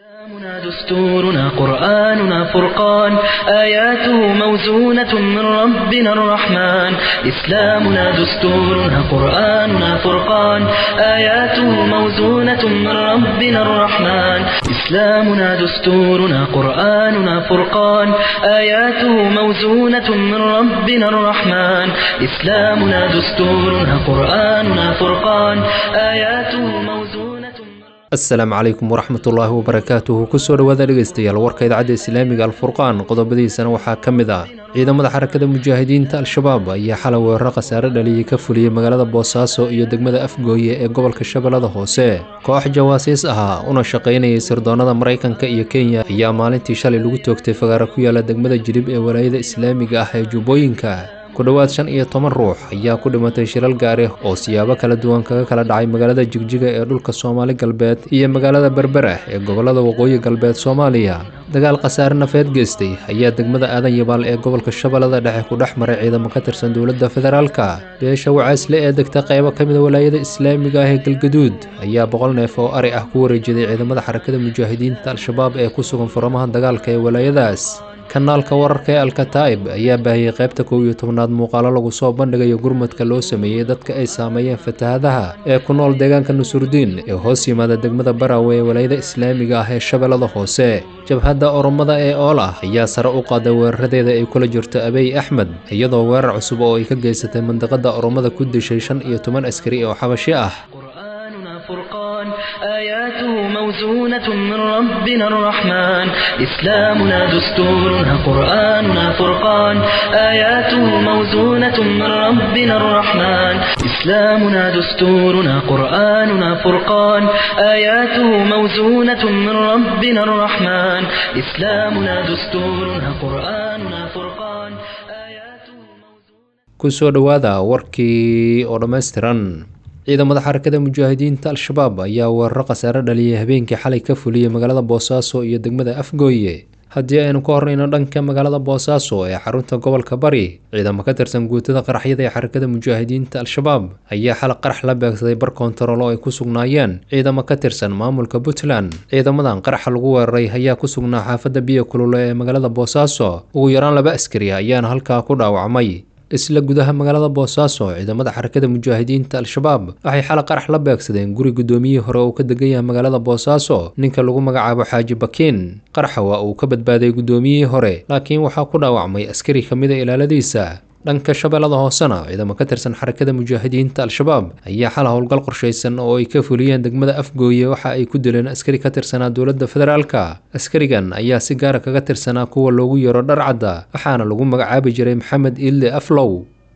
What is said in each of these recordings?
إسلامنا دستورنا قرآننا فرقان آياته موزونة من ربنا الرحمن إسلامنا دستورنا قرآننا فرقان آياته موزونة من ربنا الرحمن إسلامنا دستورنا قرآننا فرقان آياته موزونة من ربنا الرحمن إسلامنا دستورنا قرآننا فرقان آياته موزونة من asalaamu calaykum waraxmatullaahi wabarakaatuhu kusoo dhowaada dhegeystayaal warka idaacadda islaamiga alfurqaan qodobadiisana waxaa ka mid ah ciidamada xarakada mujaahidiinta al-shabaab ayaa xalay weeraro khasaare dhaliyay ka fuliyey magaalada boosaaso iyo degmada afgooye ee gobolka shabeellada hoose koox jawaasiis ahaa una shaqaynayay sirdoonnada maraykanka iyo kenya ayaa maalintii shalay lagu toogtay fagaaro ku yaala degmada jilib ee walaayada islaamiga ah ee jubbooyinka ku dhowaad shan iyo toban ruux ayaa ku dhimatay shilal gaari oo siyaabo kala duwan kaga kala dhacay magaalada jigjiga ee dhulka soomaali galbeed iyo magaalada berbera ee gobolada waqooyi galbeed soomaaliya dagaal khasaare nafeed geystay ayaa degmada aadan yabaal ee gobolka shabeellada dhexe ku dhex maray ciidamo ka tirsan dowladda federaalka beesha wacaasle ee degta qaybo ka mida walaayada islaamiga ah ee galgaduud ayaa boqol neef oo ari ah ku wareejiday ciidamada xarakada mujaahidiinta al-shabaab ee ku sugan furamaha dagaalka ee walaayadaas kanaalka wararka ee alkataa'ib ayaa baahiyey qaybta kow iyo tobnaad muuqaalo lagu soo bandhigayo gurmadka loo sameeyey dadka ay saameeyeen fatahadaha ee ku nool deegaanka nusurdiin ee hoos yimaada degmada barawe ee walaayada islaamiga ah ee shabeellada hoose jabhadda oromada ee oolah ayaa sare u qaaday weeraradeeda ay kula jirto abey axmed iyadoo weerar cusub oo ay ka geysatay mandiqada oromada ku dishay shan iyo toban askari oo xabashi ah قرآننا فرقان آياته موزونة من ربنا الرحمن إسلامنا دستورنا قرآننا فرقان آياته موزونة من ربنا الرحمن إسلامنا دستورنا قرآننا فرقان آياته موزونة من ربنا الرحمن إسلامنا دستورنا قرآننا فرقان آياته موزونة kusoo dhowaada warkii oo dhammaystiran ciidamada xarakada mujaahidiinta al-shabaab ayaa weeraro khasaare dhaliyay habeenkii xalay ka fuliyey magaalada boosaaso iyo degmada afgooye haddii aynu ka horreyno dhanka magaalada boosaaso ee xarunta gobolka bari ciidamo ka tirsan guutada qaraxyada ee xarakada mujaahidiinta al-shabaab ayaa xalay qarax la beegsaday bar koontarool oo ay ku sugnaayeen ciidamo ka tirsan maamulka puntland ciidamadan qaraxa lagu weeraray ayaa ku sugnaa xaafadda biyo kulule ee magaalada boosaaso ugu yaraan laba askari ayaana halkaa ku dhaawacmay isla gudaha magaalada boosaaso ciidamada xarakada mujaahidiinta al-shabaab waxay xalay qarax la beegsadeen guri guddoomiyihii hore uu ka degan yahay magaalada boosaaso ninka lagu magacaabo xaaji bakiin qaraxa waa uu ka badbaaday guddoomiyihii hore laakiin waxaa ku dhaawacmay askari ka mida ilaaladiisa dhanka shabeellada hoosena ciidamo ka tirsan xarakada mujaahidiinta al-shabaab ayaa xal howlgal qorshaysan oo ay ka fuliyeen degmada afgooye waxa ay ku dileen askari ka tirsanaa dowladda federaalka askarigan ayaa si gaara kaga tirsanaa kuwa loogu yeero dharcadda waxaana lagu magacaabi jiray maxamed iille aflow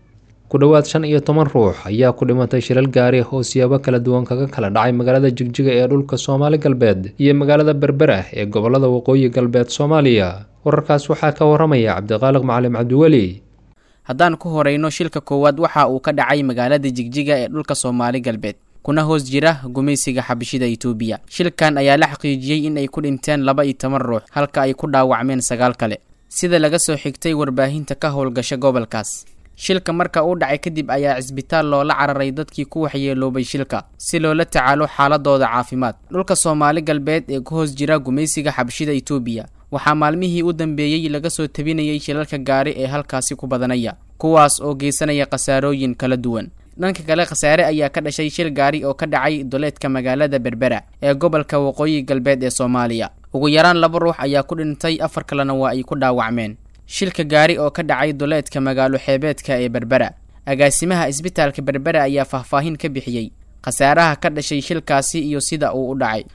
ku dhowaad shan iyo toban ruux ayaa ku dhimatay shilal gaari oo siyaabo kala duwan kaga kala dhacay magaalada jigjiga ee dhulka soomaali galbeed iyo magaalada berbera ee gobolada waqooyi galbeed soomaaliya wararkaas waxaa ka waramaya cabdiqaaliq macalim cabdiweli haddaan ku horeyno shilka koowaad waxa uu ka dhacay magaalada jigjiga ee dhulka soomaali galbeed kuna hoos jira gumaysiga xabashida itoobiya shilkan ayaa la xaqiijiyey in ay ku dhinteen laba iyo toban ruux halka ay ku dhaawacmeen sagaal kale sida laga soo xigtay warbaahinta ka howlgasha gobolkaas shilka marka uu dhacay kadib ayaa cisbitaal loola cararay dadkii ku waxyeeloobay shilka si loola tacaalo xaaladooda caafimaad dhulka soomaali galbeed ee ku hoos jira gumaysiga xabashida itoobiya waxaa maalmihii u dambeeyey laga soo tabinayay shilalka gaari ee halkaasi ku badanaya kuwaas oo geysanaya khasaarooyin kala duwan dhanka kale khasaare ayaa ka dhashay shil gaari oo ka dhacay duleedka magaalada berbera ee gobolka waqooyi galbeed ee soomaaliya ugu yaraan laba ruux ayaa ku dhintay afar kalena waa ay ku dhaawacmeen shilka gaari oo ka dhacay duleedka magaalo xeebeedka ee berbera agaasimaha isbitaalka berbera ayaa faahfaahin ka bixiyey khasaaraha ka dhashay shilkaasi iyo sida uu u dhacay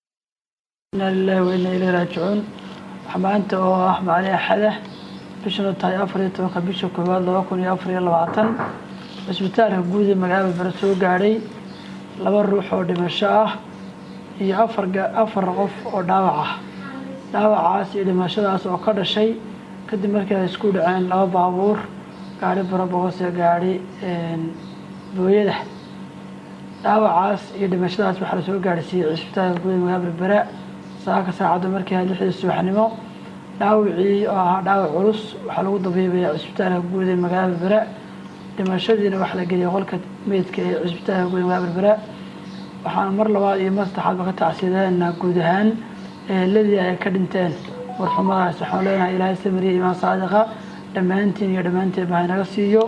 inaa lilahi wa inaa ileyhi raajicuun maanta oo ah maalin axada bishanu tahay afar iyo tobanka bisha koowaad laba kun iyo afar iyo labaatan cisbitaalka guud ee magaalada berbera soo gaadhay laba ruux oo dhimasho ah iyo afar afar qof oo dhaawac ah dhaawacaas iyo dhimashadaas oo ka dhashay kadib markii ay isku dhaceen laba baabuur gaari barobogos ee gaadhi booyada dhaawacaas iyo dhimashadaas waxaa lasoo gaadhsiiyey cisbitaalka guud ee magaalada berbera saaka saacadda markii ahayd lixdii subaxnimo dhaawacii oo ahaa dhaawac culus waxaa lagu dabiibaya cisbitaalka guud ee magaalada berbera dhimashadiina waxaa la geliyay qolka meydka ee cisbitaalka guud ee magaalada berbera waxaana mar labaad iyo mar saddexaadba ka tacsiyadeena guud ahaan eheladii ay ka dhinteen warxumadaas waxaan leenahay ilaahay samiriya imaan saadiqa dhammaantiin iyo dhammaanteen ba haynaga siiyo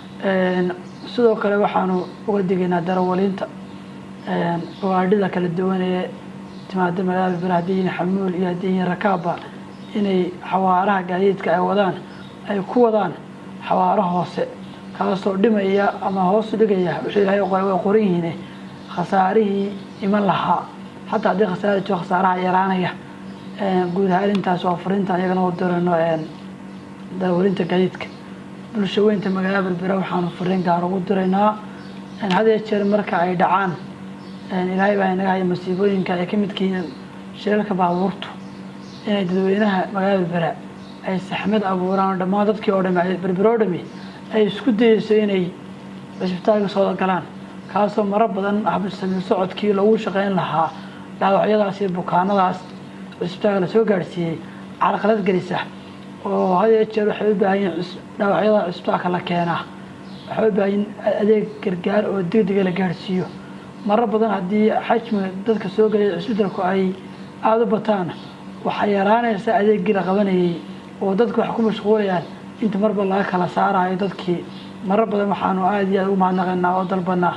sidoo kale waxaanu uga digaynaa darawaliinta gawaadhida kala duwan ee timaada magaalada bir haddii yihiin xamuul iyo haddii yihiin rakaabba inay xawaaraha gaadiidka ay wadaan ay ku wadaan xawaaro hoose kaasoo dhimaya ama hoos dhigaya wuxuu ilaahay qoray way qoran yihiin khasaarihii iman lahaa xataa haddii khasaara jiro khasaaraha yaraanaya guud ahaan intaas waa fariinta iyagana u dirano darawaliinta gaadiidka bulsha weynta magaalada berbera waxaanu fariin gaar ugu diraynaa had iyo jeer marka ay dhacaan ilaahay baa inaga haya masiibooyinka ay ka midka yihiin shilalka baabuurtu inay dadweynaha magaalada berbera ay saxmad abuuraan oo dhammaan dadkii oo dhami berbera oo dhami ay isku dayeyso inay cisbitaalka soo galaan kaasoo maro badan habsami socodkii lagu shaqeyn lahaa dhaawacyadaas iyo bukaanadaas cisbitaalka lasoo gaadhsiiyey carqalad gelisa oo had iyo jeer waxay u baahan yihin dhaawacyada cisbitaalka la keenaa waxay u baahan yihin adeeg gargaar oo degdega la gaadhsiiyo maro badan haddii xajmiga dadka soo gelaya cisbitaalku ay aada u bataan waxaa yaraanaysa adeeggii la qabanayay oo dadku wax ku mashquulayaan inta marba laga kala saarayo dadkii maro badan waxaanu aada iyo aada ugu mahadnaqaynaa oo dalbanaa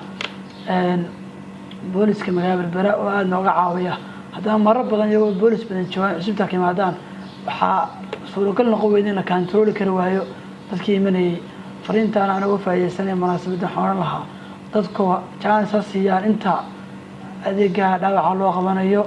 booliska magaalada berbera oo aada nooga caawiya haddana maro badan iyagoo boolis badan joogaan cisbitaalka yimaadaan waxaa suuragal noqon weyda in la kantarooli kari waayo dadkii imanayay fariintaan aan uga faaideysanay munaasabadda waxaan odhan lahaa dadku jaanis ha siiyaan inta adeegaha dhaawaca loo qabanayo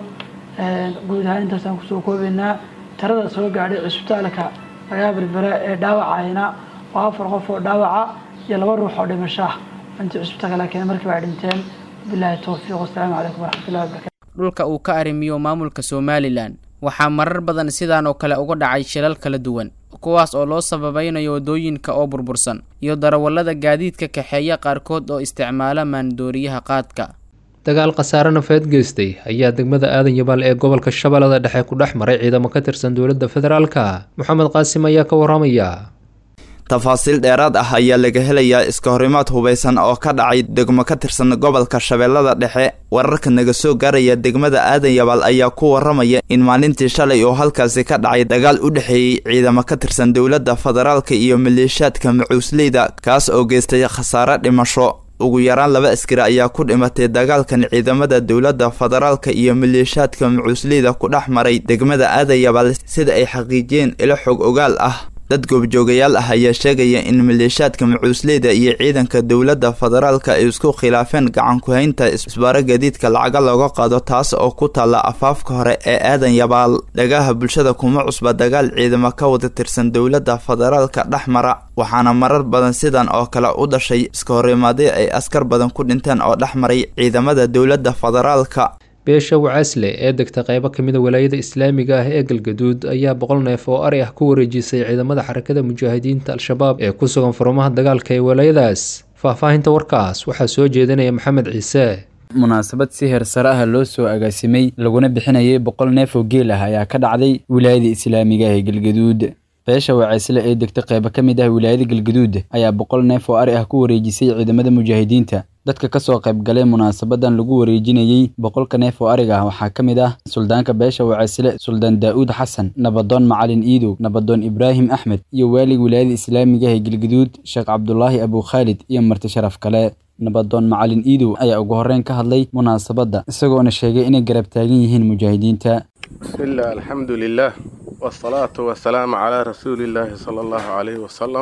guud ahaan intaasaan kusoo koobaynaa tirada soo gaadhay cisbitaalka magaalada berbera ee dhaawacayna waa afar qof oo dhaawaca iyo laba ruux oo dhimashaa intii cisbitaalka la keenay markiiba ay dhinteen bilahi towfiiq wasalaamu calaykum waraxmatullahi wabarakatu dhulka uu ka arrimiyo maamulka somalilan waxaa marar badan sidaan oo kale uga dhacay shilal kala duwan kuwaas oo loo sababaynayo waddooyinka oo burbursan iyo darawallada gaadiidka kaxeeya qaarkood oo isticmaala maandooriyaha qaadka dagaal khasaare nafeed geystay ayaa degmada aadan yabaal ee gobolka shabeellada dhexe ku dhex maray ciidamo ka tirsan dowladda federaalka moxamed qaasim ayaa ka waramaya tafaasiil dheeraad ah ayaa laga helayaa iska horimaad hubaysan oo ka dhacay degmo ka tirsan gobolka shabeellada dhexe wararka naga soo gaaraya degmada aadan yabaal ayaa ku waramaya in maalintii shalay oo halkaasi ka dhacay dagaal u dhexeeyey ciidamo ka tirsan dowladda federaalka iyo maleeshiyaadka macuusleyda kaas oo geystay khasaare dhimasho ugu yaraan laba askari ayaa ku dhimatay dagaalkan ciidamada dowladda federaalka iyo maleeshiyaadka macuusleyda ku dhex maray degmada aadan yabaal sida ay xaqiijiyeen ilo xog ogaal ah dad goobjoogayaal ah ayaa sheegaya in maleeshiyaadka macuusleyda iyo ciidanka dowladda federaalka ay isku khilaafeen gacan ku-haynta isbaaro gadiidka lacaga looga qaado taas oo ku taalla afaafka hore ee aadan yabaal dhagaha bulshada kuma cusba dagaal ciidamo ka wada tirsan dowladda federaalka dhex mara waxaana marar badan sidan oo kale u dhashay iska horimaadyo ay askar badan ku dhinteen oo dhex maray ciidamada dowladda federaalka beesha wacaasle ee degta qeybo ka mida walaayada islaamiga ah ee galgaduud ayaa boqol neef oo ari ah ku wareejisay ciidamada xarakada mujaahidiinta al-shabaab ee ku sugan furmaha dagaalka ee walaayadaas faahfaahinta warkaas waxaa soo jeedinaya maxamed ciise munaasabad si heer sare ah loo soo agaasimay laguna bixinayay boqol neef oo geel ah ayaa ka dhacday wilaayada islaamiga ah ee galgaduud beesha wacaysle ee degta qeybo ka mid ah wilaayada galgaduud ayaa boqol neef oo ari ah ku wareejisay ciidamada mujaahidiinta dadka kasoo qayb galay munaasabadan lagu wareejinayey boqolka neef oo ariga ah waxaa ka mid ah suldaanka beesha wacaysle suldaan daa'uud xasan nabadoon macalin iidow nabadoon ibraahim axmed iyo waalig wilaayada islaamiga ee galgaduud sheekh cabdulaahi abukhaalid iyo marti sharaf kale nabadoon macalin iidow ayaa ugu horreyn ka hadlay munaasabadda isagoona sheegay inay garab taagan yihiin mujaahidiinta bismillaah alxamdu lilaah wasalaatu wasalaamu calaa rasuulillaahi sala allahu calayhi wasalam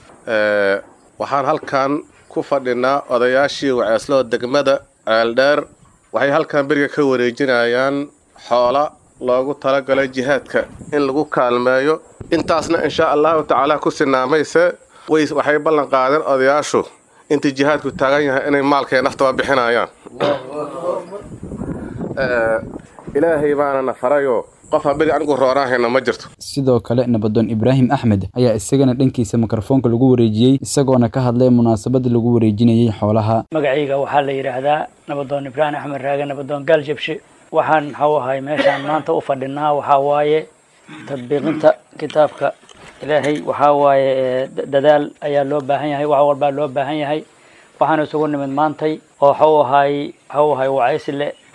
waxaan halkan ku fadhinaa odayaashii waceesloo degmada ceeldheer waxay halkan beriga ka wareejinayaan xoola loogu talagalay jihaadka in lagu kaalmeeyo intaasna inshaa allahu tacaala ku sinaamayse waxay ballan qaadeen odayaashu intii jihaadku taagan yahay inay maalkay naftaba bixinayaan ilaahay baana na farayoo qof haberi anigu rooraahayna ma jirto sidoo kale nabadoon ibraahim axmed ayaa isagana dhankiisa mikrofoonka lagu wareejiyey isagoona ka hadlay munaasabada lagu wareejinayey xoolaha magacayga waxaa la yidhaahdaa nabadoon ibraahim axmed raage nabadoon gaal jabshe waxaan maxuu ahay meeshaan maanta u fadhinaa waxaa waaye tadbiiqinta kitaabka ilaahay waxaa waaye dadaal ayaa loo baahan yahay wax walbaa loo baahan yahay waxaan isugu nimid maantay oo waxuu ahay waxuu ahay wacaysile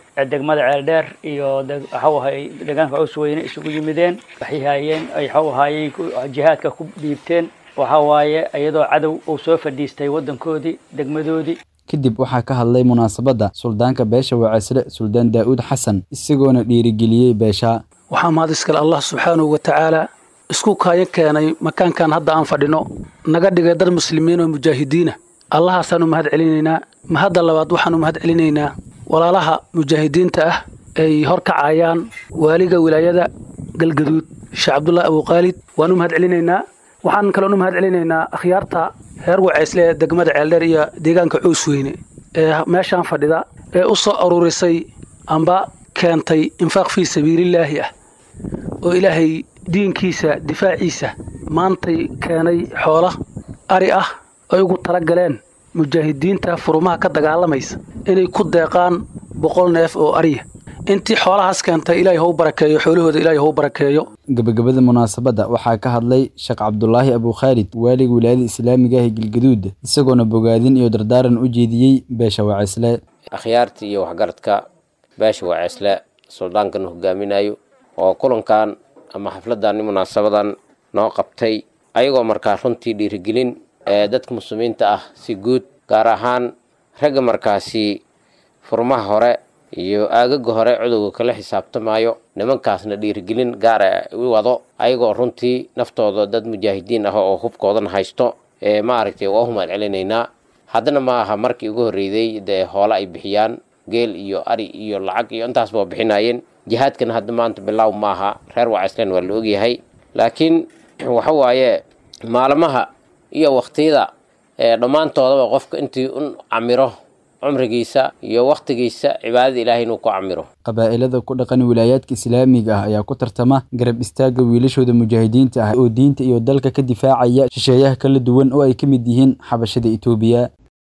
degmada ceeldheer iyo waxau ahay deegaanka cusweyne isugu yimideen waxay haayeen ay waxau ahaayey jihaadka ku dhiibteen waxa waaye iyadoo cadow uu soo fadhiistay waddankoodii degmadoodii kadib waxaa ka hadlay munaasabadda suldaanka beesha waceysle suldaan daa'uud xasan isagoona dhiirigeliyey beesha waxaa mahad iskale allah subxaanahu wa tacaala isku kaayo keenay makaankan hadda aan fadhino naga dhigay dad muslimiin oo mujaahidiina allahaasaan u mahad celinaynaa mahadda labaad waxaan u mahad celinaynaa walaalaha mujaahidiinta ah ay hor kacayaan waaliga wilaayada galgaduud sheekh cabdullaahi abuuqaalid waan u mahad celinaynaa waxaan kaloon u mahad celinaynaa akhyaarta reer waceysle ee degmada ceeldheer iyo deegaanka coosweyne ee meeshaan fadhida ee u soo aruurisay amba keentay infaaq fii sabiilillaahi ah oo ilaahay diinkiisa difaaciisa maantay keenay xoola ari ah ay ugu tala galeen mujaahidiinta furumaha ka dagaalamaysa inay ku deeqaan boqol neef oo ariya intii xoolahaas keentay ilaahay hau barakeeyo xoolahooda ilaahay hau barakeeyo gabagabada munaasabadda waxaa ka hadlay sheekh cabdulaahi abukhaalid waaliga wilaayada islaamiga ah ee galgaduud isagoona bogaadin iyo dardaaran u jeediyey beesha waceysle akhyaarta iyo waxgaradka beesha waceysle suldaankan hogaaminayo oo kulankan ama xafladan munaasabadan noo qabtay ayagoo markaa runtii dhiirigelin ee dadka muslimiinta ah si guud gaar ahaan ragga markaasi furmaha hore iyo aagaga hore cudowga kala xisaabtamayo nimankaasna dhiirigelin gaara u wado ayagoo runtii naftooda dad mujaahidiin ah oo hubkoodana haysto ee maaragtay waa u mahad celinaynaa haddana ma aha markii ugu horreeyday dee hoole ay bixiyaan geel iyo ari iyo lacag iyo intaasba waa bixinaayeen jihaadkana hadda maanta bilaaw maaha reer wacayslen waa la ogyahay laakiin waxa waaye maalmaha iyo waktiyada ee dhammaantoodaba qofka intii un camiro cumrigiisa iyo wakhtigiisa cibaadada ilaahay inuu ku camiro qabaa'ilada ku dhaqan wilaayaadka islaamiga ah ayaa ku tartama garab istaagga wiilashooda mujaahidiinta ah oo diinta iyo dalka ka difaacaya shisheeyaha kala duwan oo ay ka mid yihiin xabashada itoobiya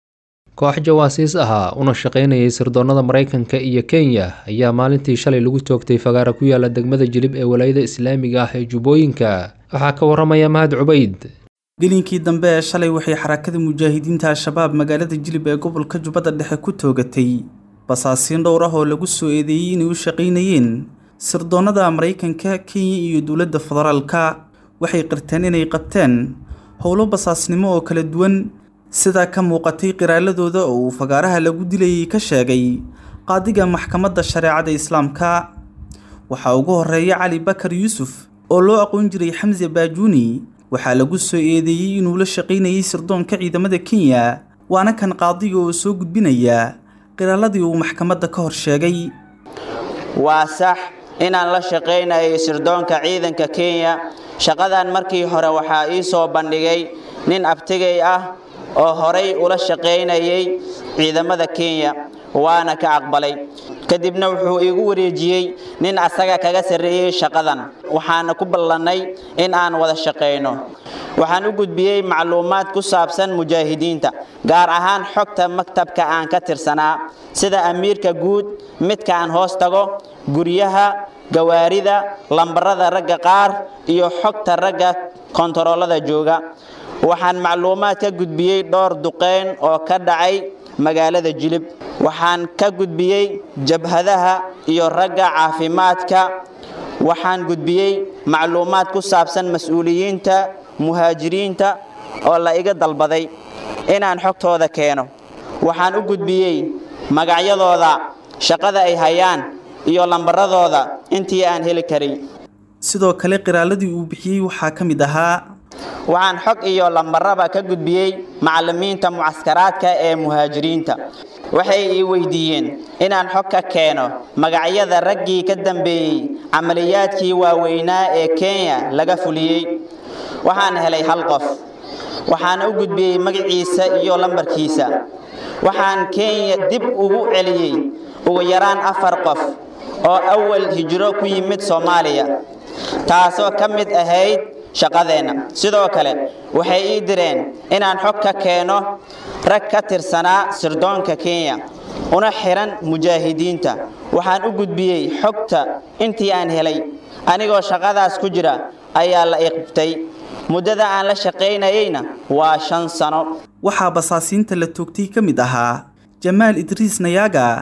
koox jawaasiis ahaa una shaqaynayay sirdoonnada maraykanka iyo kenya ayaa maalintii shalay lagu toogtay fagaara ku yaala degmada jilib ee walaayada islaamiga ah ee jubbooyinka waxaa ka waramaya mahad cubayd gelinkii dambe ee shalay waxay xarakada mujaahidiinta al-shabaab magaalada jilib ee gobolka jubbada dhexe ku toogatay basaasiin dhowr ah oo lagu soo eedeeyey inay u shaqaynayeen sirdoonnada maraykanka kenya iyo dowladda federaalka waxay qirteen inay qabteen howlo basaasnimo oo kala duwan sidaa ka muuqatay qiraaladooda oo uu fagaaraha lagu dilayay ka sheegay qaadiga maxkamadda shareecada islaamka waxaa ugu horeeya cali bakar yuusuf oo loo aqoon jiray xamse baajuuni waxaa lagu soo eedeeyey inuu la shaqaynayay sirdoonka ciidamada kenya waana kan qaadiga oo soo gudbinaya qiraaladii uu maxkamadda ka hor sheegay waa sax inaan la shaqaynayay sirdoonka ciidanka kenya shaqadan markii hore waxaa ii soo bandhigay nin abtigay ah oo horay ula shaqaynayay ciidamada kenya waana ka aqbalay kadibna wuxuu iigu wareejiyey nin asaga kaga sarreeyey shaqadan waxaana ku ballannay in aan wada shaqayno waxaan u gudbiyey macluumaad ku saabsan mujaahidiinta gaar ahaan xogta maktabka aan ka tirsanaa sida amiirka guud midka aan hoos tago guryaha gawaarida lambarada ragga qaar iyo xogta ragga kontaroolada jooga waxaan macluumaad ka gudbiyey dhowr duqeyn oo ka dhacay magaalada jilib waxaan ka gudbiyey jabhadaha iyo ragga caafimaadka waxaan gudbiyey macluumaad ku saabsan mas-uuliyiinta muhaajiriinta oo la iga dalbaday inaan xogtooda keeno waxaan u gudbiyey magacyadooda shaqada ay hayaan iyo lambaradooda intii aan heli karay sidoo kale qiraaladii uu bixiyey waxaa ka mid ahaa waxaan xog iyo lambaraba ka gudbiyey macallimiinta mucaskaraadka ee muhaajiriinta waxay ii weydiiyeen inaan xog ka keeno magacyada raggii ka dambeeyey camaliyaadkii waaweynaa ee kenya laga fuliyey waxaan helay hal qof waxaana u gudbiyey magaciisa iyo lambarkiisa waxaan kenya dib ugu celiyey ugu yaraan afar qof oo awal hijro ku yimid soomaaliya taasoo ka mid ahayd shaqadeenna sidoo kale waxay ii direen inaan xog ka keeno rag ka tirsanaa sirdoonka kenya una xiran mujaahidiinta waxaan u gudbiyey xogta intii aan helay anigoo shaqadaas ku jira ayaa la iqbtay muddada aan la shaqaynayeyna waa shan sano waxaa basaasiinta la toogtay ka mid ahaa jamaal idriis nayaaga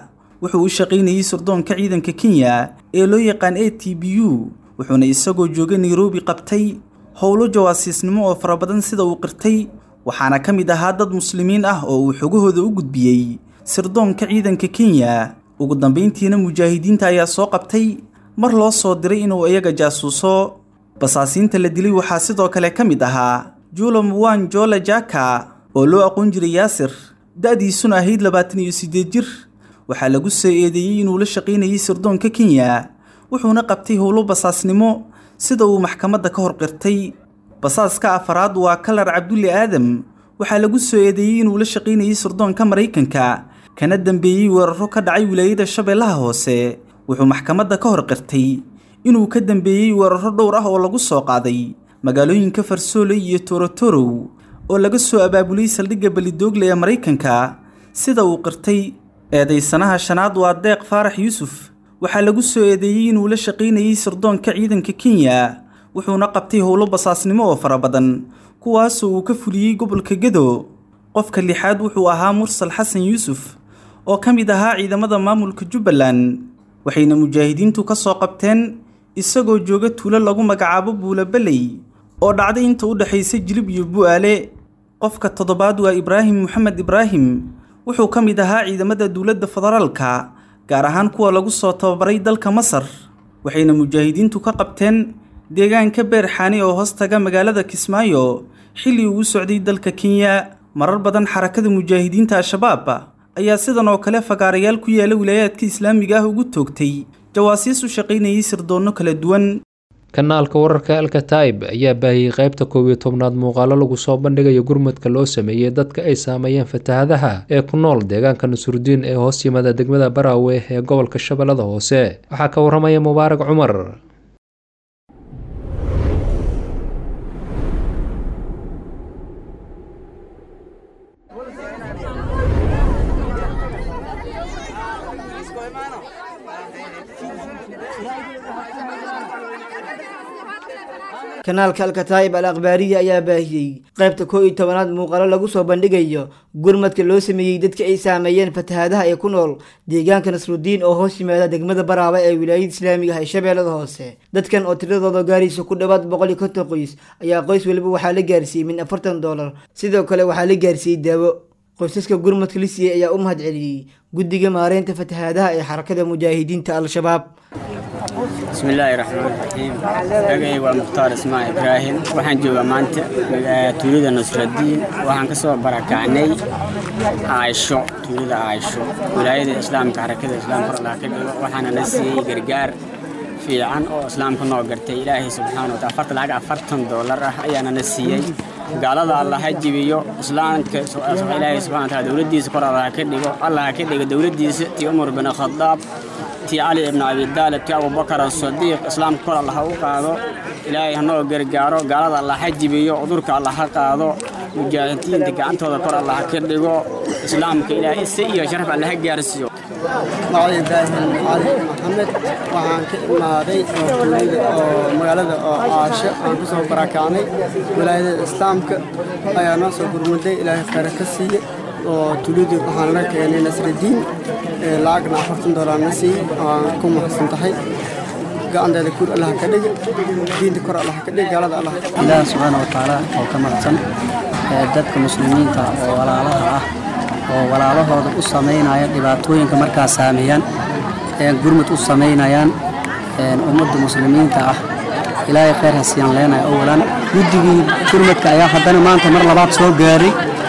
wuxuu u shaqaynayey sirdoonka ciidanka kenya ee loo yaqaan a t b u wuxuuna isagoo jooga nairobi qabtay howlo jawaasiisnimo oo fara badan sida uu qirtay waxaana ka mid ahaa dad muslimiin ah oo uu xogahooda u gudbiyey sirdoonka ciidanka kenya ugu dambayntiina mujaahidiinta ayaa soo qabtay mar loo soo diray inuu iyaga jaasuuso basaasiinta la dilay waxaa sidoo kale ka mid ahaa julo muwan jole jaka oo loo aqoon jiray yaasir da-diisuna ahayd labaatan iyo siddeed jir waxaa lagu soo eedeeyey inuu la shaqaynayay sirdoonka kenya wuxuuna qabtay howlo basaasnimo sida uu maxkamadda ka hor qirtay basaaska afaraad waa kalar cabdulle aadam waxaa lagu soo eedeeyey inuu la shaqaynayay sirdoonka maraykanka kana dambeeyey weeraro ka dhacay wilaayada shabeellaha hoose wuxuu maxkamadda ka hor qirtay inuu ka dambeeyey weeraro dhowr ah oo lagu soo qaaday magaalooyinka farsooley iyo torotorow oo laga soo abaabulay saldhigga belidoogle ee maraykanka sida uu qirtay eedaysanaha shanaad waa deeq faarax yuusuf waxaa lagu soo eedeeyey inuu la shaqaynayey sirdoonka ciidanka kenya wuxuuna qabtay howlo basaasnimo oo fara badan kuwaasoo uu ka fuliyey gobolka gedo qofka lixaad wuxuu ahaa mursal xasan yuusuf oo ka mid ahaa ciidamada maamulka jubbaland waxayna mujaahidiintu ka soo qabteen isagoo jooga tuulo lagu magacaabo buulabeley oo dhacday inta u dhexaysa jilib iyo bu'aale qofka toddobaad waa ibraahim moxamed ibraahim wuxuu ka mid ahaa ciidamada dowladda federaalka gaar ahaan kuwa lagu soo tababaray dalka masar waxayna mujaahidiintu ka qabteen deegaanka beerxaani oo hoostaga magaalada kismaayo xilli uu u socday dalka kenya marar badan xarakada mujaahidiinta al-shabaab ayaa sidan oo kale fagaarayaal ku yaala wilaayaadka islaamiga ah ugu toogtay jawaasiis u shaqaynayay sirdoonno kala duwan kanaalka wararka alkataib ayaa baahiyey qaybta koob iyo tobnaad muuqaalo lagu soo bandhigayo gurmadka loo sameeyey dadka ay saameeyeen fatahadaha ee ku nool deegaanka nasurudiin ee hoos yimaada degmada baraawe ee gobolka shabeellada hoose waxaa ka waramaya mubaarak cumar kanaalka alkataa'ib al akhbaariya ayaa baahiyey qaybta koo iyo tobanaad muuqaalo lagu soo bandhigayo gurmadka loo sameeyey dadka ay saameeyeen fatahaadaha ee ku nool deegaanka nasrudiin oo hoos yimaada degmada baraaba ee wilaayada islaamiga ah ee shabeellada hoose dadkan oo tiradooda gaaraysa ku dhowaad boqol iyo konton qoys ayaa qoys weliba waxaa la gaarsiiyey min afartan doolar sidoo kale waxaa la gaarsiiyey daawo qoysaska gurmadka la siiyey ayaa u mahad celiyey guddiga maareynta fatahaadaha ee xarakada mujaahidiinta al-shabaab bismillaahi raxmaan raxiim magacay waa mukhtaar ismaan ibraahim waxaan joogaa maanta tuulada nusradiin waxaan ka soo barakacnay caaisho tuulada caaisho wilaayada islaamka xarakada islaamka allah ka dhigo waxaana na siiyey gargaar fiican oo islaamka noo gartay ilaahay subxaana wataala afartan lacag afartan doolar ah ayaana na siiyey gaalada allah ha jibiyo islaamka ilaahay subxana wataala dowladdiisa kor allah ka dhigo allah ha ka dhigo dowladdiisa tii umar bin khadaab tii cali ibn abi daalib tii abubakar asadiiq islaamka kor allah ha u qaado ilaahay hanoo gargaaro gaalada allah ha jibiyo cudurka allah ha qaado mujaahidiinta gacantooda kor allah ha ka dhigo islaamka ilaahay si iyo sharaf allah ha gaarsiiyo magacay ibraahim cali maxamed waxaan ka imaaday oo tuulada oo magaalada oo caasho aan ku soo barakacnay wilaayada islaamka ayaa noo soo gurmuday ilaahay khayra ka siiye oo tuuladii waxaan la keenay nasradiin lacagna afartan doolar na siiyey waan ku mahadsan tahay gacanteeda kur allah ka dhigi diinta kor allah ka dhigi gaalada allah ilaaha subxaana wa tacaala oo ka mahadsan dadka muslimiinta oo walaalaha ah oo walaalahooda u samaynaya dhibaatooyinka markaa saameeyaan gurmud u samaynayaan ummadda muslimiinta ah ilaahay khayr ha siiyan leenaya owalan guddigii gurmudka ayaa haddana maanta mar labaad soo gaaray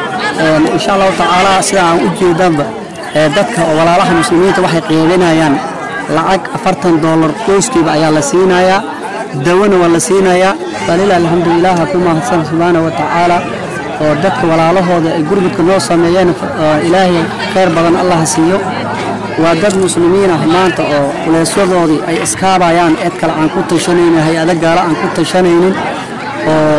insha allahu tacaala sida aan u jeedanba dadka oo walaalaha muslimiinta waxay qiibinayaan lacag afartan doolar qoyskiiba ayaa la siinayaa dawona waa la siinayaa balila alxamdulilah ku mahadsan subxaana wa tacaala oo dadka walaalahooda ay gurmudka noo sameeyeen ilaahay khayr badan allah siiyo waa dad muslimiin ah maanta oo culeysyadoodii ay iskaabayaan cid kale aan ku tashanaynin hay-ado gaalo aan ku tashanaynin oo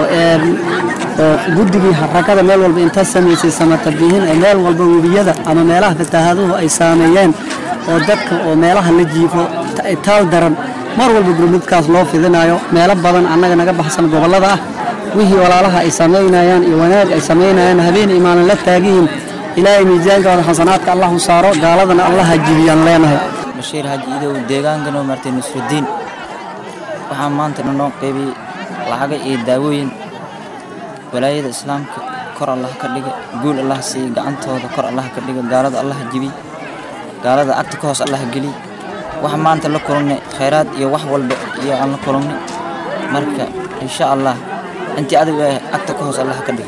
oo guddigii xarakada meel walba inta samaysay samatabihin ee meel walba webiyada ama meelaha fataahaduhu ay saameeyeen oo dadka oo meelaha la jiifo taal daran mar walba gurmudkaas loo fidinayo meelo badan annaga naga baxsan gobollada ah wixii walaalaha ay samaynayaan iyo wanaag ay samaynayaan habeen imaanan la taagihin ilaahay miisaankooda xasanaadka allah u saaro gaaladana allah ha jibiyaan leenahay bashiir haji idow deegaankan oo martay nusrudiin waxaa maanta noo qaybiyey lacaga iyo daawooyin walaayada islaamka kor allah ka dhiga guul allah siiya gacantooda kor allah ka dhiga gaalada allah jibiy gaalada agta ka hoos allah geliy waxa maanta la kulannay khayraad iyo wax walba iyo aan la kulannay marka insha allah intii adigu eh agta ka hoos allah ka dhiga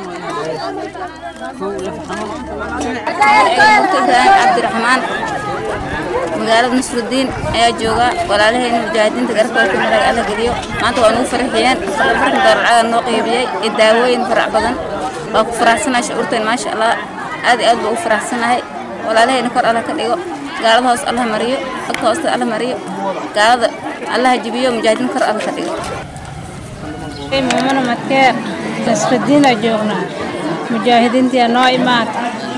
cabdiraxmaan magaalada nasrudiin ayaa jooga walaalahayna mujaahidiinta garabkooda marag alla geliyo maanta waa nugu farxiyeen markan doorcaga noo qaybiyey iyo daawooyin farac badan waa ku faraxsanahay shucuurteen maasha allah aad iyo aad baa u faraxsanahay walaalahayna kor alla ka dhigo gaalada hoos allah mariyo agta hoosta alla mariyo gaalada allah jibiyo mujaahidiin kor alla ka dhigo maamana madkeer nasrudiina joognaa mujaahidiintii noo imaad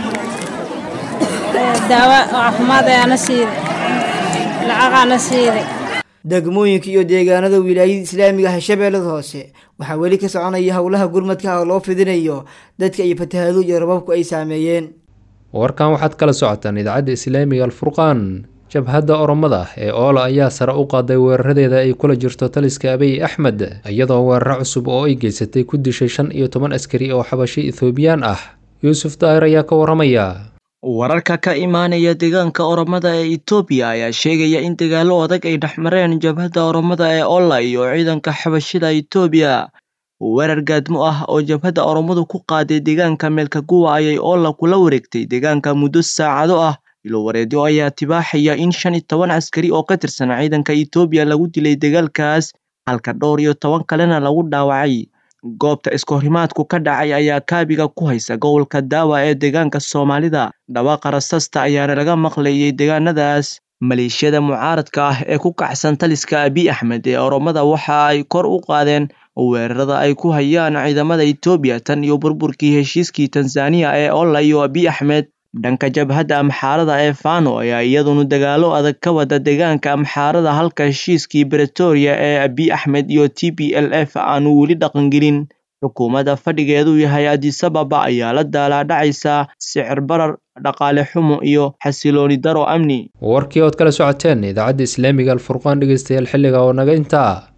daawo caafimaad ayaana siiday lacagaana siiday degmooyinka iyo deegaanada wilaayada islaamiga ah shabeellada hoose waxaa weli ka soconaya howlaha gurmadka oo loo fidinayo dadka iyo fatahaaduhu iyo rababku ay saameeyeen warkan waxaad kala socotaan idaacadda islaamiga alfurqaan jabhadda oromada ee oola ayaa sare u qaaday weeraradeeda ay kula jirto taliska abiy axmed iyadoo weeraro cusub oo ay geysatay ku dishay shan iyo toban askari oo xabashi ethoobiyan ah yuusuf daahir ayaa ka waramaya wararka ka imaanaya deegaanka oromada ee etoobiya ayaa sheegaya in dagaallo adag ay dhexmareen jabhadda oromada ee oola iyo ciidanka xabashida etoobiya weerar gaadmo ah oo jabhadda oromadu ku qaaday deegaanka meelkaguwa ayay oola kula wareegtay deegaanka muddo saacado ah ilowareedyo ayaa tibaaxaya in shan iyo toban askari oo ka tirsan ciidanka etoobiya lagu dilay dagaalkaas halka dhowr iyo toban kalena lagu dhaawacay goobta iskohorimaadku ka dhacay ayaa kaabiga ku haysa gobolka daawa ee deegaanka soomaalida dhawaaqa rasasta ayaana laga maqlayay deegaanadaas maleeshiyada mucaaradka ah ee ku kacsan taliska abiy axmed ee oromada waxa ay kor u qaadeen weerarada ay ku hayaan ciidamada etoobiya tan iyo burburkii heshiiskii tanzaniya ee olla iyo abiy axmed dhanka jabhadda amxaarada ee fano ayaa iyaduna dagaalo adag ka wada deegaanka amxaarada halka heshiiskii bretoria ee abiy axmed iyo t b l f aanu weli dhaqangelin xukuumadda fadhigeedu yahay adisababa ayaa la daalaadhacaysa sicir barar dhaqaale xumo iyo xasilooni daro amni warkii ood kala socoteen idaacadda islaamiga alfurqaan dhegeystayaal xilliga oo naga intaa